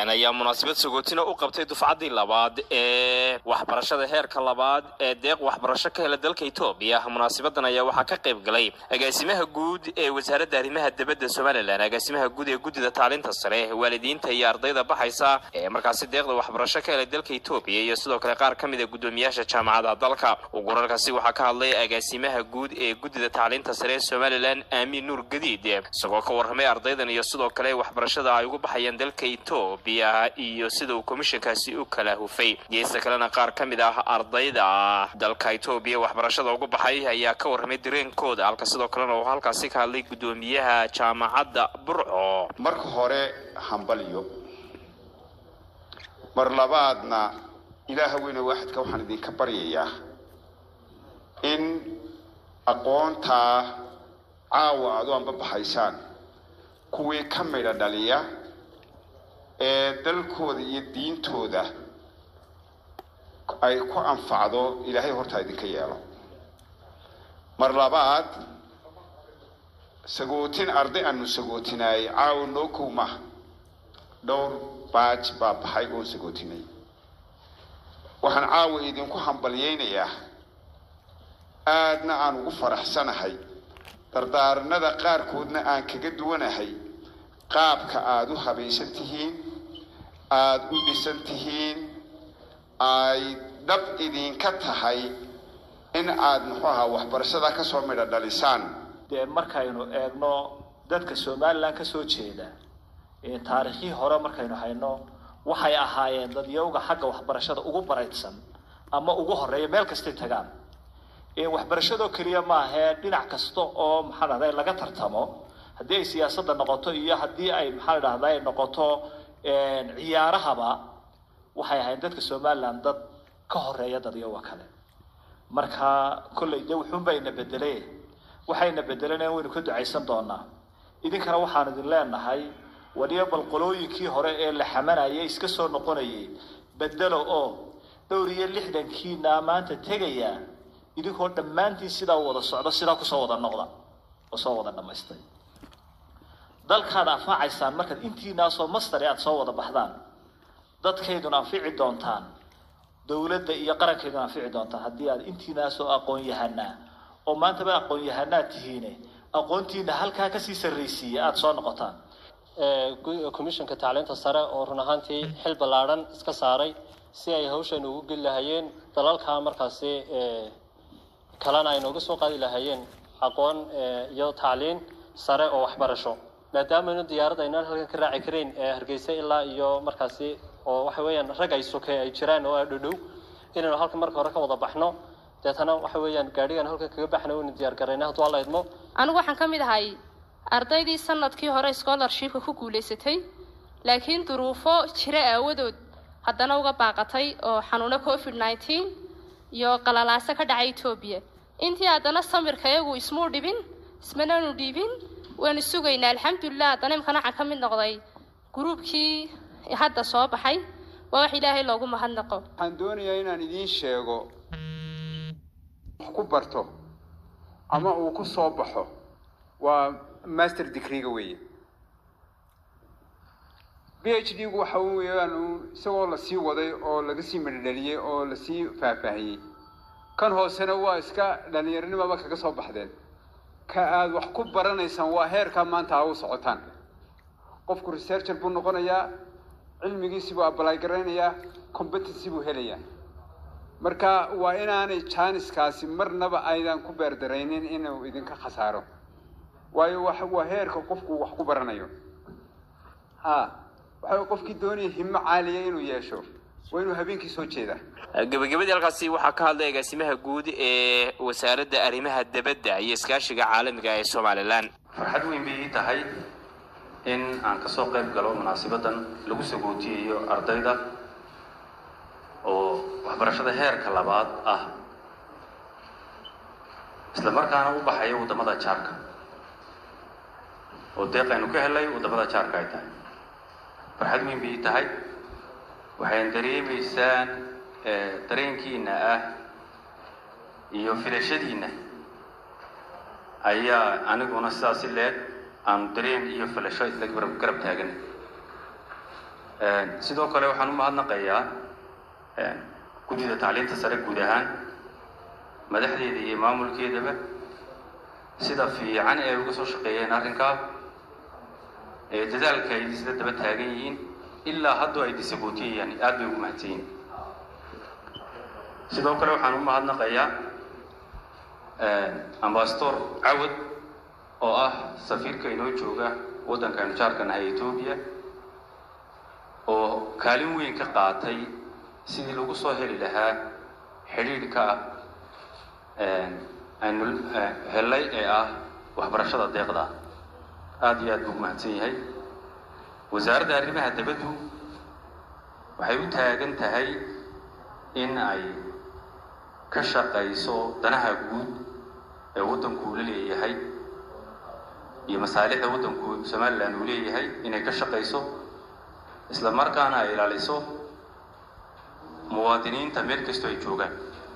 ayaa munaasabad sagootina u qabtay dufcaddii labaad ee waxbarashada heerka labaad ee deeq waxbarasho ka hela dalka etoobiya munaasabadan ayaa waxaa ka qayb galay agaasimaha guud ee wasaaradda arrimaha dibadda somalilan agaasimaha guud ee guddida tacliinta sare waalidiinta iyo ardayda baxaysa ee markaasi deeqda waxbarasho ka helay dalka etoobiya iyo sidoo kale qaar ka mid a guddoomiyaasha jaamacadaha dalka gurarkaasi waxaa ka hadlay agaasimaha guud ee guddida tacliinta sare ee somalilan aamiin nuur gadiid isagoo ka warramay ardaydan iyo sidoo kale waxbarashada ay ugu baxayaan dalka etoobiya iyo sida uu komishankaasi u kala hufay geesta kalena qaar ka mid ah ardayda dalka etoobiya waxbarashada ugu baxay ayaa ka warramay dareenkooda halka sidoo kalena uu halkaasi ka hadlay guddoomiyaha jaamacadda burco marka hore hambalyo mar labaadna ilaaha weyne waaxidka waxaan idinka baryayaa in aqoontaa caawa aad u anbabaxaysaan kuwii ka midha dhaliya ee dalkooda iyo diintooda ay ku anfacdo ilaahay hortaa idinka yeelo mar labaad sagootin arday aanu sagootinaayay caawa noo kow maha dhowr baaj baa baxay oo sagootinay waxaan caawa idinku hambalyaynayaa aadna aan ugu faraxsanahay dardaaranada qaarkoodna aan kaga duwanahay qaabka aada u habaysan tihiin aada u dhisan tihiin ay dhab idinka tahay in aad muxuu ahaa waxbarashada ka soo midho dhalisaan dee markaynu eegno dadka somalilan ka soo jeeda taariikhdii hore markaynu hayno waxay ahaayeen dadyowga xagga waxbarashada ugu baraydsan ama ugu horeeya meel kastay tagaan waxbarashadoo keliya maahee dhinac kasta oo maxaa dhahday laga tartamo haddii ay siyaasadda noqoto iyo haddii ay maxaa dhahda ay noqoto ciyaarahaba waxay ahayn dadka somalilan dad ka horeeya dadyowa kale marka kollay de wuxuunbayna bedele waxayna bedeleen waynu ka ducaysan doonaa idinkana waxaan idin leenahay waliyo bal qolooyinkii hore ee la xamanayay iska soo noqonayay bedelo oo dhowr iyo lixdankiina maanta tegaya idinkoo dhammaantiin sidaa u wada socdo sidaa kusoo wada noqda oo soo wada dhammaystay dalkaad anfacaysaan markaad intiinaasoo mastare aada soo wada baxdaan dadkayduna anfici doontaan dowladda iyo qarankayduna anfici doontaan haddii aad intiinaasoo aqoon-yahanaa oo maantaba aqoon-yahanaad tihiine aqoontiina halkaa kasii sarraysiiya aada soo noqotaan komishanka tacliinta sare oo run ahaantii xil ballaadhan iska saaray si ay hawshan ugu geli lahaayeen dalalkaa markaasi kalena ay nooga soo qaadi lahaayeen aqoon iyo tacliin sare oo waxbarasho maadaamanu diyaarad aynaan halkan ka raaci karayn hargeysa ilaa iyo markaasi oo waxa weeyaan rag ay soke ay jiraan oo dhodhow inaynu halkan marka hore ka wada baxno deetana waxa weeyaan gaadhigan halkan kaga baxna waynu diyaar garayna hadduu alla idmo anigu waxaan ka mid ahay ardaydii sanadkii hore scholarshipka ku guulaysatay laakiin duruufo jira aawadood haddana uga baaqatay oo xanuuno covid nineteen iyo qalalaaso ka dhacay etoobiya intii haddana samirka iyagu ismuu dhibin ismananu dhiibin waanu sugaynaa alxamdulilah haddana imkana waxaan ka mid noqday gruubkii hadda soo baxay waa wax ilaahay loogu mahadnaqo waxaan doonayaa inaan idiin sheego wax ku barto ama uu ku soo baxo waa master degreega weeye b h d gu waxa weeyaan isagoo lasii waday oo laga sii madhadheliyey oo lasii faahfaahiyey kan hoosena waa iska dhalinyaronimaba kaga soo baxdeen ka aada wax ku baranaysaan waa heerkaa maanta ha u socotaan qofku researcher buu noqonayaa cilmigiisi buu abalay garaynayaa competency buu helayaa marka waa inaanay jaaniskaasi marnaba aydan ku beerdaraynin inuu idinka khasaaro waayo wa waa heerka qofku wax ku baranayo ha waxa qofkii doonaya himo caaliya inuu yeesho waa inuu habeenkii soo jeedaa gabagabadii halkaasi waxaa ka hadlay agaasimaha guud ee wasaaradda arrimaha dibadda iyo iskaashiga caalamiga ee somalilan farxad weyn bay ii tahay in aan kasoo qayb galo munaasabadan lagu sagootiyayo ardayda oo waxbarashada heerka labaad ah isla markaana u baxaya waddamada jaarka oo deeq aynu ka helay waddamada jaarka ay tahay farxad weyn bay ii tahay waxayn dareemaysaan dareenkiina ah iyo filashadiina ayaa aniguna sidaasi leeg aanu dareen iyo filasho isla garab garab taagan sidoo kale waxaan u mahadnaqayaa guddida tacliinta sare guud ahaan madaxdeeda iyo maamulkeedaba sida fiican ee uga soo shaqeeyeen arrinkaa ee dadaalka ay isla daba taagan yihiin ilaa haddoo ay disabootiyayaan aad bay ugu mahadsan yihin sidoo kale waxaan u mahadnaqayaa ambasador cawad oo ah safiirka inoo jooga waddankaanu jaarka nahay etoobiya oo kaalin weyn ka qaatay sidii lagu soo heli lahaa xidhiidhka aynu hellay ee ah waxbarashada deeqda aada iyo aad buu mahadsan yahay wasaaradda arrimaha dabaddu waxay u taagan tahay in ay ka shaqayso danaha guud ee waddanku uu la leeyahay iyo masaalixda waddanku somalilan uu leeyahay inay ka shaqayso isla markaana ay ilaaliso muwaadiniinta meel kastoo ay joogaan